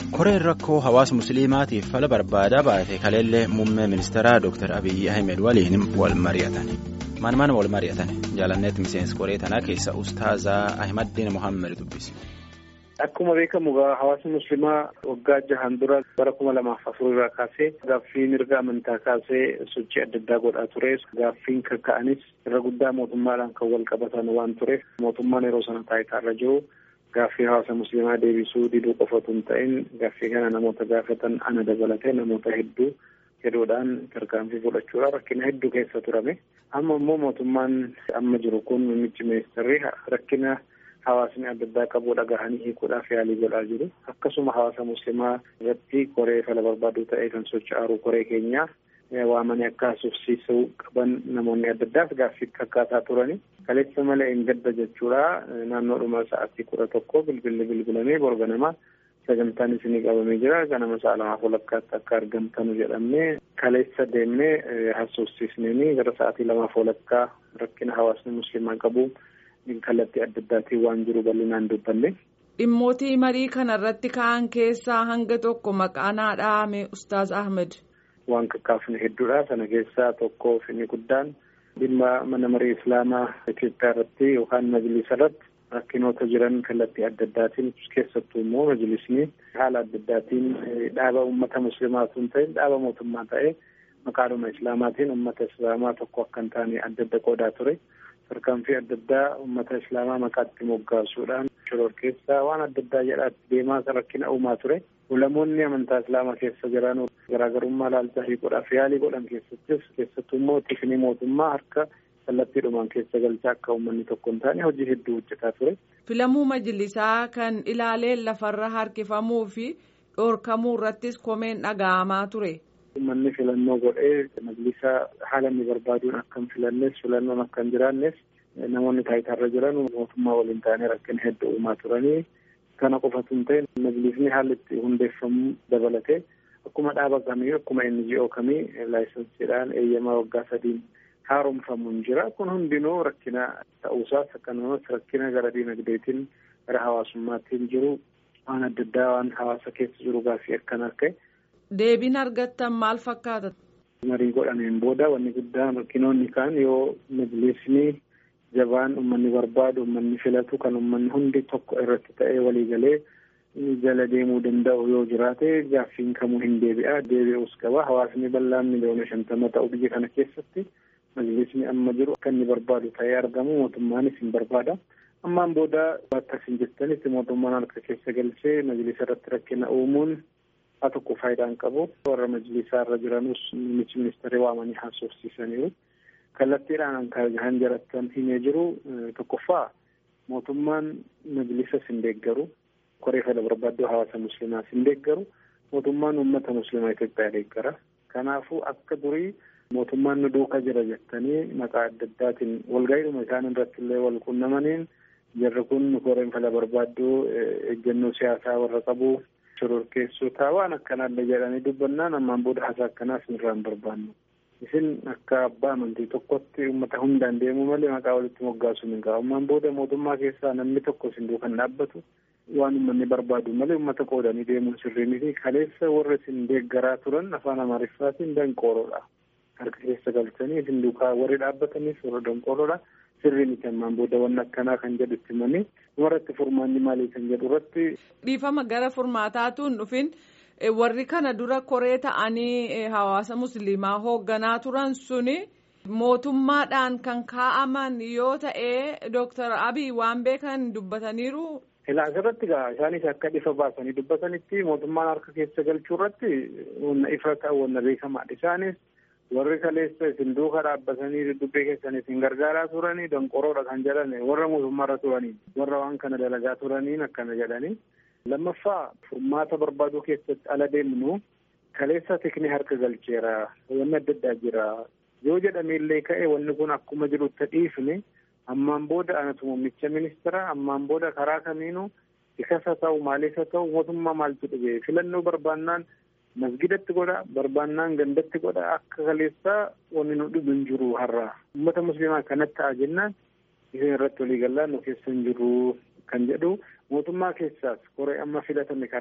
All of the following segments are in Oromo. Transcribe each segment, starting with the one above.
koreen rakkoo hawaasa musliimaatiif fala barbaadaa baate kaleellee muummee ministeeraa Dr. Abiyyi Ahmed waliin wal mari'atan. Maan maan wal mari'atan jaalanneetti miseensi koree tanaa keessa Ustaazaa Ahimadiin Mohaammed dubbise. Akkuma beekamu hawaasni musliimaa waggaa jahan dura bara kuma lamaaf afur irraa kaasee gaaffii mirga amantaa kaasee sochii adda addaa godhaa ture. Gaaffiin kakka'anis irra guddaa mootummaadhaan kan wal qabatan waan tureef mootummaan yeroo sana taayitaarra jiru gaaffii hawaasa musliimaa deebisuu diduu qofatu hin ta'in gaaffii kana namoota gaafatan ana dabalatee namoota hedduu hedduudhaan tarkaanfii fudhachuudhaan rakkina hedduu keessa turame. Amma immoo mootummaan amma jiru kun muummichi ministeerri rakkina. Hawaasni adda addaa qabu dhagahanii hiikuudhaaf yaalii godhaa jiru. Akkasuma hawaasa musliimaa irratti koree fala barbaaduu ta'ee kan socho'aaru koree keenyaa waamanii akka haasofsiisuu qaban namoonni adda addaas gaaffii kakkaasaa turani. Kaleessa malee hin gadda jechuudha. Naannoodhuma sa'aatii kudha tokko bilbilli bilbilamee borba namaa sagantaan isinii qabamee jira. Ganama sa'a lamaaf walakkaatti akka argamtanu jedhamee kaleessa deemnee haasofsiisneenii gara sa'aatii lamaaf walakkaa rakkina hawaasni musliimaa qabu. kallattii adda addaatiin waan jiru bal'inaan dubbanne. Dhimmootii marii kana irratti ka'an keessaa hanga tokko maqaa naa dhahame Ustaaz Ahmed. Waan kakkaafne hedduudha. Sana keessaa tokko inni guddaan dhimma mana marii Islaamaa Itoophiyaa irratti yookaan majlisa irratti rakkinoota jiran kallattii adda addaatiin keessattuu immoo majlisni haala adda addaatiin dhaaba uummata musliimaa osoo hin ta'in dhaaba mootummaa ta'ee maqaadhuma Islaamaatiin uummata Islaamaa tokko akka hin taane adda adda qoodaa ture. tarkaanfii adda addaa uummata islaamaa maqaatti moggaasuudhaan shororkeessaa waan adda addaa jedhaatti deemaa rakkina uumaa ture. Ulamoonni amantaa islaamaa keessa jiran garaagarummaa ilaalcha hiikuudhaaf yaalii godhan keessattis keessattuu immoo tikni mootummaa harka kallattiidhumaan keessa galchaa akka uummanni tokko hin taane hojii hedduu hojjetaa ture. Filamuu majlisaa kan ilaaleen lafarra harkifamuu fi dhoorkamuu irrattis komeen dhaga'amaa ture. Uummanni filannoo godhee majlisa haala inni barbaaduun akka hin filannes filannoon akka hin jiraannes namoonni taayitaarra jiran mootummaa waliin ta'anii rakkina hedduu uumaa turanii kana qofatu hin ta'in majlisni haalli itti hundeeffamuu dabalatee akkuma dhaaba kamii akkuma NGO kamii laayisansiidhaan eeyyamaa waggaa sadiin haaromfamuun jira kun hundinuu rakkina ta'uusaas akkasumas rakkina gara diinagdeetiin gara hawaasummaatiin jiru waan adda addaa waan hawaasa keessa jiru gaaffii akkanaa ka'e. Deebiin argattan maal fakkaata? Marii godhameen booda wanni guddaan rakkinoonni kaan yoo majlisni jabaan uummanni barbaadu uummanni filatu kan uummanni hundi tokko irratti ta'ee waliigalee jala deemuu danda'u yoo jiraate gaaffiin kamuu hin deebi'a deebi'uus qaba hawaasni bal'aan miliyoona shantama ta'u biyya kana keessatti majlisni amma jiru akka inni barbaadu ta'ee argamu mootummaanis hin barbaada. Ammaan booda akkas hin jettanitti mootummaan harka keessa galchee majlisa irratti rakkina uumuun haa tokko faayidaan qabu warra majlisaa irra jiranus muummichi ministeerii waamanii haasofsiisaniiru kallattiidhaan kan jarattan himee jiru tokkoffaa mootummaan majlisas hin deeggaru koree fala barbaaddoo hawaasa musliimaas hin deeggaru mootummaan uummata musliimaa Itoophiyaa deeggara kanaafuu akka durii mootummaan nu duuka jira jettanii maqaa adda addaatiin walga'iidhuma isaan irratti illee wal qunnamaniin jarri kun koreen fala barbaaddoo eeggannoo siyaasaa warra qabu shororkeessotaa waan akkanaallee jedhanii dubbannaan ammaan booda haasaa akkanaas irraa hin barbaannu. Isin akka abbaa amantii tokkotti uummata hundaan deemuu malee maqaa walitti moggaasuun hin qabu. Ammaan booda mootummaa keessaa namni tokko isin duukan dhaabbatu waan uummanni barbaadu malee uummata qoodanii deemuun sirrii miti. Kaleessa warra isin deeggaraa turan afaan Amaariffaatiin danqooroodha. Harka keessa galchanii isin duukaa warri dhaabbatanis warra danqooroodha. sirrii miti ammaan booda wanni akkanaa kan jedhu itti himanii dhumarratti furmaanni maalii kan jedhu irratti. Dhiifama gara furmaataatuun dhufin warri kana dura koree ta'anii hawaasa musliimaa hoogganaa turan suni mootummaadhaan kan kaa'aman yoo ta'e Dooktar Abiy waan beekan dubbataniiru. Ilaa asirratti gaa isaanis akka ifa baasanii dubbatanitti mootummaan harka keessa galchuu irratti wanna ifa ta'u wanna beekamaadha isaanis. warri kaleessa isin duuka dhaabbatanii dubbii keessan isin gargaaraa turanii danqoroodha kan jedhan warra mootummaarra turanii warra waan kana dalagaa turaniin akkana jedhanii lammaffaa furmaata barbaaduu keessatti ala deemnu kaleessa tikni harka galcheera wanni adda addaa jira yoo jedhameellee ka'e wanni kun akkuma jirutti dhiifne ammaan booda anatu muummicha ministeera ammaan booda karaa kamiinuu ikasa ta'u maalisa ta'u mootummaa maaltu dhibee filannoo barbaannaan masgidatti godha barbaannaan gandatti godha akka kaleessaa wanni nu dhibu hin jiru har'a uummata musliimaa kanatti ta'a jennaan isin irratti walii gallaan nu keessa hin jiru kan jedhu mootummaa keessaas koree amma filatame kana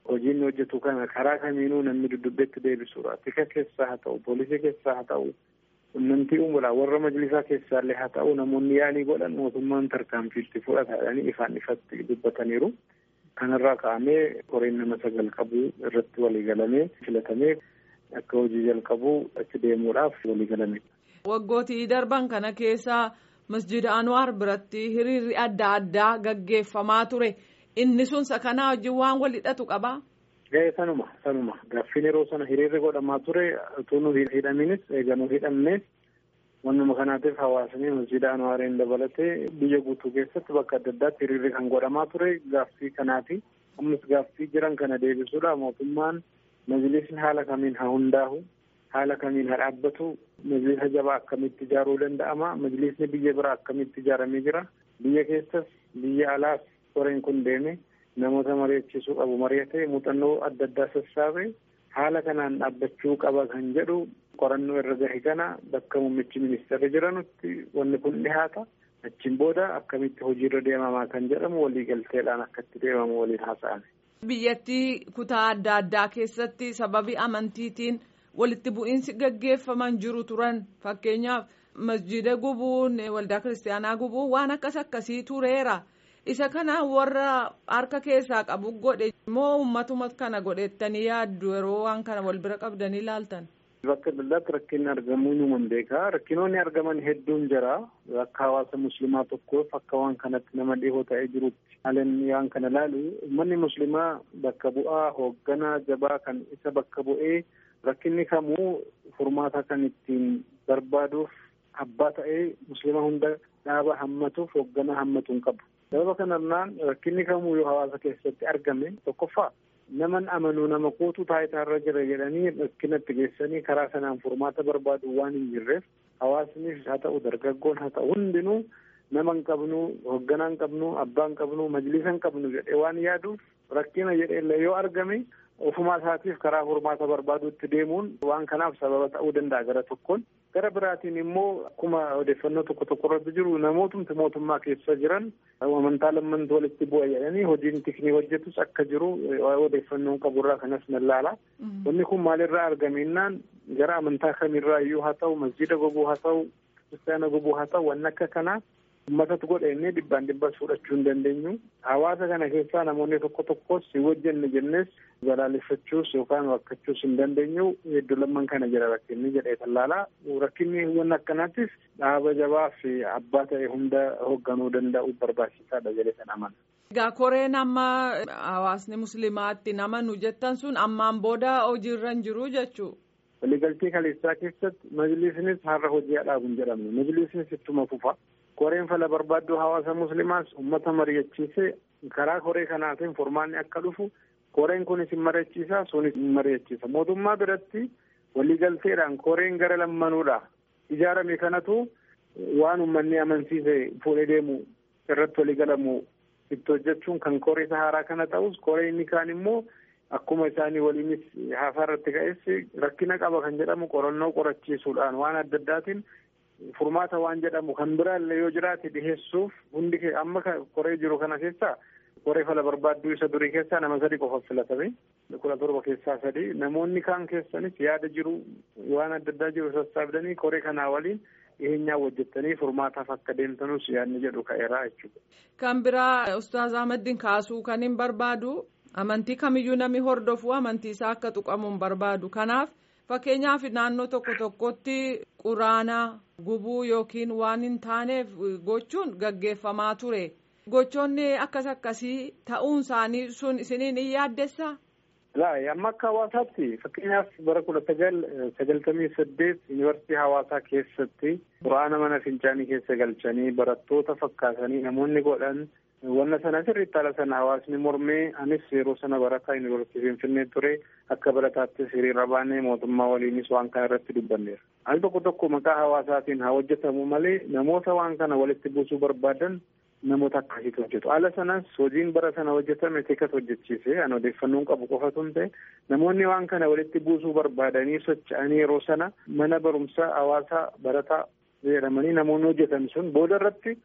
hojiin hojjetu kana karaa kamiinuu namni dudubbeetti deebisuudha tika keessaa haa ta'u poolisii keessaa haa ta'u qunnamtii uumuudha warra majlisaa keessaallee haa ta'u namoonni yaalii godhan mootummaan tarkaanfiitti fudhataadhanii ifaan ifatti dubbataniiru. Kanarraa ka'amee koreen nama sagal qabu irratti waliigalamee filatamee akka hojii jalqabu achi deemuudhaaf waliigalame. Waggootii darban kana keessa masjida Anwaar biratti hiriirri adda addaa gaggeeffamaa ture. Inni sun sakanaa wajjin waan wal hidhatu qabaa? Ga'ee sanuma sanuma gaaffiin yeroo sana hiriirri godhamaa ture utuu nu hidhaminis eega nu hidhamnes wannuma kanaatiif hawaasni masjida Anwaariin dabalatee biyya guutuu keessatti bakka adda addaatti hiriirri kan godhamaa ture gaaffii kanaati. Ammas gaaffii jiran kana deebisuudha mootummaan majlisni haala kamiin haa hundaa'u haala kamiin haa dhaabbatu majlisa jabaa akkamitti ijaaruu danda'ama majlisni biyya biraa akkamitti ijaaramee jira biyya keessas biyya alaas koreen kun deeme namoota mari'achiisuu qabu mari'atee muuxannoo adda addaa sassaabee haala kanaan dhaabbachuu qaba kan jedhu qorannoo irra gahe kana bakka muummichi ministeerri jiranutti wanni kun dhihaata achiin booda akkamitti hojiirra deemamaa kan jedhamu waliigalteedhaan akkatti deemamu waliin haasa'ame. Biyyattii kutaa adda addaa keessatti sababii amantiitiin walitti bu'iinsi gaggeeffaman jiru turan fakkeenyaaf masjida gubuun waldaa kiristaanaa gubuun waan akkas akkasii tureera. isa kana warra harka keessaa qabu godhe moo uummatuma kana godhettanii yaaddu yeroo waan kana wal bira qabdanii ilaaltan. Bakka addaatti rakkinni argamuu numan beekaa rakkinoonni argaman hedduun jira akka hawaasa muslimaa tokkoof akka waan kanatti nama dhihoo ta'ee jirutti haaleen waan kana laalu uummanni muslimaa bakka bu'aa hoogganaa jabaa kan isa bakka bu'ee rakkinni kamuu furmaata kan ittiin barbaaduuf abbaa ta'ee muslima hunda dhaaba hammatuuf hoogganaa hammatuun qabu. sababa kanarraan rakkinni kamuu yoo hawaasa keessatti argame tokkoffaa naman amanuu nama kootu taayitaarra jira jedhanii rakkinatti geessanii karaa sanaan furmaata barbaadu waan hin jirreef hawaasnis haa ta'u dargaggoon haa ta'u hundinuu nama hin qabnu hoogganaa hin qabnu abbaa hin qabnu majlisa hin qabnu jedhee waan yaaduuf rakkina jedhee yoo argame ofumaa isaatiif karaa furmaata barbaaduutti deemuun waan kanaaf sababa ta'uu danda'a gara tokkoon gara biraatiin immoo akkuma odeeffannoo tokko tokko irratti jiru namootumti mootummaa keessa jiran amantaa lammantu walitti bu'a jedhanii hojiin tiknii hojjetus akka jiru odeeffannoon qaburraa kanas nallaala. Wanni kun maalirraa argamennaan gara amantaa kamirraa iyyuu haa ta'u masjida gubuu haa ta'u kiristaana gubuu haa ta'u wanni akka kanaa ummatatu godha innee dhibbaan dhibbas fudhachuu hin dandeenyu. Hawaasa kana keessaa namoonni tokko tokkos si wajjinne jennes balaaleffachuus yookaan wakkachuus hin dandeenyu hedduu lamman kana jira rakkinni jedhee tallaalaa. Rakkinni wanni akkanaattis dhaaba jabaa fi abbaa ta'e hunda hoogganuu danda'u barbaachisaadha jedhee kan amana. Egaa koreen amma hawaasni musliimaatti namanu jettan sun ammaan booda hojiirra hin jiru jechuu. Waliigaltee kaleessaa keessatti majlisnis har'a hojii dhaabu hin jedhamne majlisnis ittuma fufa. koreen fala barbaaddoo hawaasa muslimaas ummata mari'achiisee karaa koree kanaatiin furmaanni akka dhufu koreen kunis hin mari'achiisa sunis hin mari'achiisa mootummaa biratti waliigalteedhaan koreen gara lammanuudha ijaarame kanatu waan ummanni amansiise fuudhee deemu irratti waliigalamu itti hojjechuun kan koree haaraa kana ta'us koree inni kaan immoo akkuma isaanii waliinis haasaa irratti ka'es rakkina qaba kan jedhamu qorannoo qorachiisuudhaan waan adda addaatiin furmaata waan jedhamu kan biraallee yoo jiraate dhiheessuuf hundi amma koree jiru kana keessaa koree fala barbaadduu isa durii keessaa nama sadi qofa filatame kudha torba keessaa sadi namoonni kaan keessanis yaada jiru waan adda addaa jiru sassaabdanii koree kanaa waliin dhiheenyaa hojjettanii furmaataaf akka deemtanus yaadni jedhu ka'eeraa jechuudha. Kan biraa Ustaaz Ahmadiin kaasuu kan hin barbaadu amantii kamiyyuu namni hordofu amantii isaa akka tuqamu hin barbaadu kanaaf. Fakkeenyaaf naannoo tokko tokkotti quraana gubuu yookiin waan hin taaneef gochuun gaggeeffamaa ture. Gochoonni akkas akkasii ta'uun isaanii sun isiniin hin yaaddessaa? Laa amma akka hawaasaatti fakkeenyaaf bara kudha sagal sagaltamii saddeet yuunivarsiitii hawaasaa keessatti quraana mana fincaanii keessa galchanii barattoota fakkaatanii namoonni godhan wanna sana sirriitti haala sana hawaasni mormee anis yeroo sana barataa yuunivarsiitii finfinnee ture akka barataattis hiriira baanee mootummaa waliinis waan kana irratti dubbanneera. Al tokko tokko maqaa hawaasaatiin haa hojjetamu malee namoota waan kana walitti buusuu barbaadan namoota akkasiitu hojjetu. Haala sanas hojiin bara sana hojjetame teekas hojjechiise an odeeffannoon qabu qofatu hin ta'e namoonni waan kana walitti buusuu barbaadanii socho'anii yeroo sana mana barumsaa hawaasaa barataa jedhamanii namoonni hojjetan sun booda irratti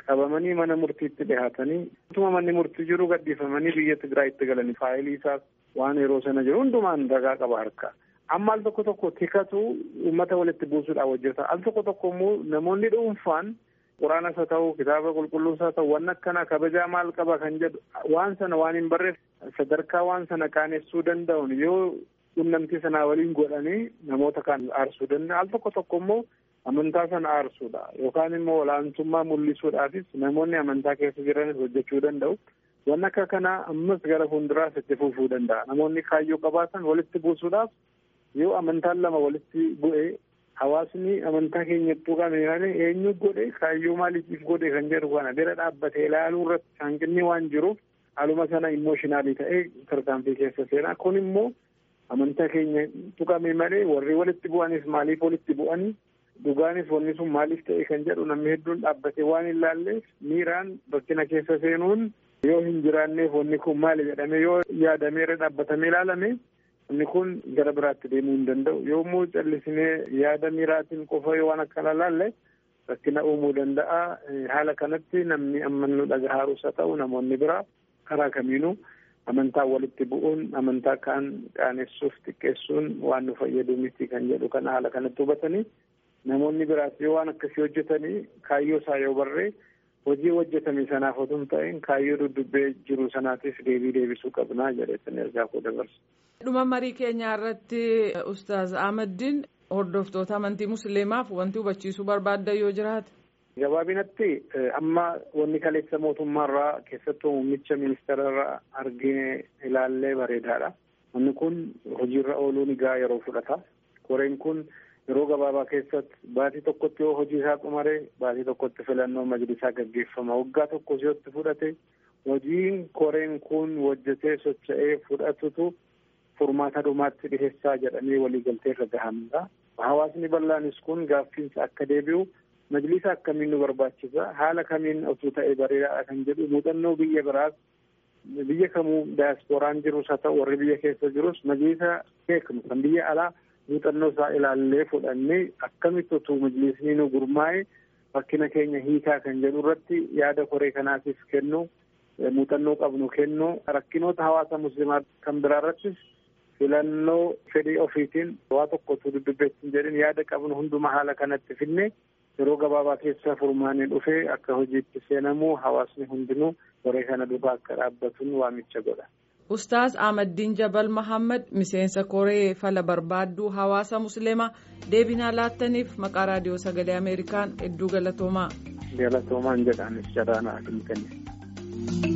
qabamanii mana murtiitti dhihaatanii utuma manni murtii jiru gaddifamanii biyya Tigraayitti galanii faayilii isaas waan yeroo sana jiru hundumaan ragaa qaba harka. Amma al tokko tokko tikatu uummata walitti buusuudhaaf hojjeta. Al tokko tokko immoo namoonni dhuunfaan quraanas haa ta'u kitaaba qulqulluus haa ta'u waan akkana kabajaa maal qaba kan jedhu waan sana waan hin barreef sadarkaa waan sana qaanessuu danda'uun yoo qunnamtii sanaa waliin godhanii namoota kan aarsuu danda'a. Al tokko tokko immoo amantaa sana aarsuudha yookaan immoo olaantummaa mul'isuudhaafis namoonni amantaa keessa jiranis hojjechuu danda'u. Waan akka kanaa ammas gara fuulduraas itti fufuu danda'a. Namoonni kaayyoo qabaatan walitti buusuudhaaf yoo amantaan lama walitti bu'e hawaasni amantaa keenya tuqame malee eenyu godhe kaayyoo maaliif godhe kan jedhu kana bira dhaabbatee ilaaluu irratti hanqinni waan jiruuf haaluma sana immooshinaalii ta'ee tarkaanfii keessa seenaa kun immoo amantaa keenya tuqame malee warri walitti bu'anis maaliif walitti bu'anii dhugaanis wanni sun maaliif ta'e kan jedhu namni hedduun dhaabbatee waan hin laalleef miiraan rakkina keessa seenuun yoo hin jiraanneef wanni kun maali jedhame yoo yaadameera dhaabbatamee ilaalame wanni kun gara biraatti deemuu hin danda'u yommuu callisinee yaada miiraatiin qofa yoo waan akkana laalle rakkina uumuu danda'a haala kanatti namni amma nu dhagahaarus haa ta'u namoonni biraa karaa kamiinuu amantaa walitti bu'uun amantaa kaan qaanessuuf xiqqeessuun waan nu fayyadu miti kan jedhu kana haala kanatti hubatanii namoonni biraas yoo waan akkasii hojjetanii kaayyoo isaa yoo barree hojii hojjetame sanaaf otoo hin ta'in kaayyoo duddubbee jiru sanaatiif deebii deebisuu qabnaa jedheetan ergaa koo dabarsa. dhuma marii keenyaa irratti ustaaz ahmadiin hordoftoota amantii musliimaaf wanti hubachiisuu barbaaddan yoo jiraate. gabaabinatti amma wanni kaleessa mootummaarraa keessattuu muummicha ministeerarraa argine ilaallee bareedaadha. Wanni kun hojiirra ooluun egaa yeroo fudhata. Koreen kun yeroo gabaabaa keessatti baatii tokkotti yoo hojii isaa xumare baatii tokkotti filannoo majlisaa gaggeeffama. Waggaa tokko si'otti fudhate hojiin koreen kun hojjetee socho'ee fudhatutu furmaata dhumaatti dhiheessaa jedhamee waliigaltee irra gahamudha. Hawaasni bal'aanis kun gaaffiinsa akka deebi'u majlisa akkamiin nu barbaachisa haala kamiin osoo ta'e bareedaadha kan jedhu muuxannoo biyya biraas biyya kamuu daasporaan jirus haa ta'u warri biyya keessa jirus majlisa beeknu kan biyya alaa muuxannoo isaa ilaallee fudhannee akkamitti osoo majlisni nu gurmaa'e rakkina keenya hiikaa kan jedhu irratti yaada koree kanaatiif kennu muuxannoo qabnu kennu rakkinoota hawaasa muslimaa kan biraa irrattis filannoo fedhii ofiitiin waa tokko osoo dudubbeessin jedhin yaada qabnu hunduma haala kanatti finne yeroo gabaabaa keessa furmaanii dhufee akka hojiitti seenamu hawaasni hundinuu koree kana duuba akka dhaabbatuun waamicha godha. Ustaaz Ahmaddiin Jabal Mahammad miseensa koree fala barbaadduu hawaasa musliimaa deebinaa laattaniif maqaa raadiyoo sagalee Ameerikaan hedduu galatoomaa. Galatoomaan jedhaanis jaraanaa hin kenne.